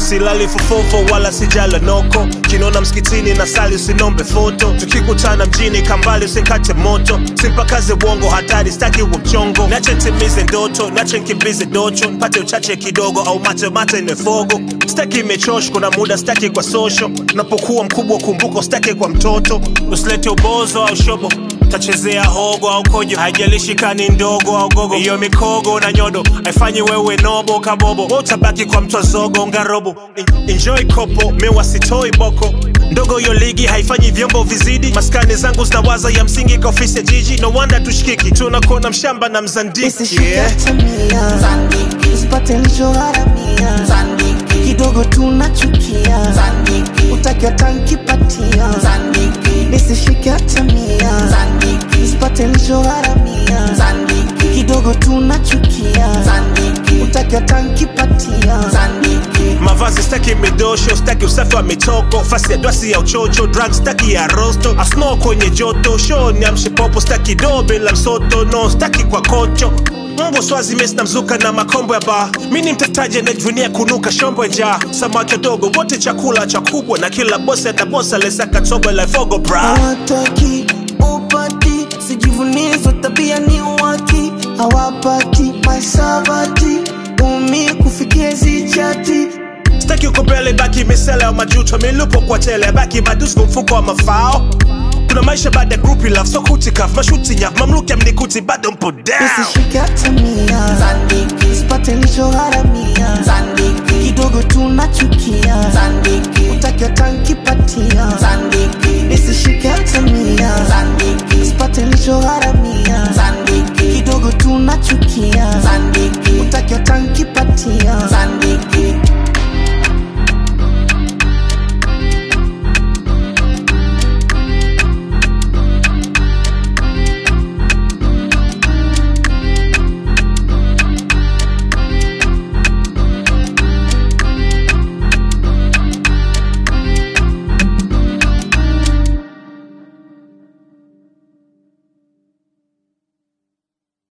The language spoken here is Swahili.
silali fofofo wala sijala noko kinona msikitini na sali usinombe foto tukikutana mjini kambali usikate moto simpakaze bongo hatari staki wa mchongo nache ntimize ndoto nache nkimbize docho mpate uchache kidogo au mate mate nefogo staki imechosh kuna muda staki kwa social unapokuwa mkubwa kumbuka staki kwa mtoto usilete ubozo au shobo tachezea hogo au kojo haijalishi kani ndogo au gogo hiyo mikogo na nyodo haifanyi wewe nobo kabobo Wewe utabaki kwa mtwa zogo ngarobo En- enjoy kopo mewa sitoi boko ndogo hiyo ligi haifanyi vyombo vizidi maskani zangu zinawaza ya msingi kwa ofisi ya jiji no wonder tushikiki tunakuona mshamba na mzandiki Nisishike yeah. hata mia Zandiki, usipate nilichogharamia Zandiki, kidogo tunachukia Zandiki, utaki hata nkipatia Zandiki, nisishike hata mia Zandiki, usipate nilichogharamia Zandiki, kidogo tunachukia Zandiki, utaki hata nkipatia Zandiki. mavazi staki midosho staki usafi wa mitoko fasi ya dwasi ya uchocho drug staki ya rosto asno kwenye joto show ni amshipopo staki do bila msoto no staki kwa kocho mbwa swazi mesi na mzuka na makombo ya baa mi ni mtetaji anajivunia kunuka shombo ya njaa samaki wadogo wote chakula cha kubwa na kila bosi atabosa lesaka tobo la fogo bra hawataki upati sijivunizo tabia ni waki hawapati masabati umi kufikia zichati staki uko mbele baki misele ya majuto milupo kwa tele baki madusko mfuko wa mafao kuna maisha baada ya group love so kutikaf mashuti nyaf mamluki amnikuti bado mpo down nisishike hata mia Zandiki, sipate nilichogharamia Zandiki, kidogo tunachukia Zandiki, utaki hata nkipatia Zandiki, nisishike hata mia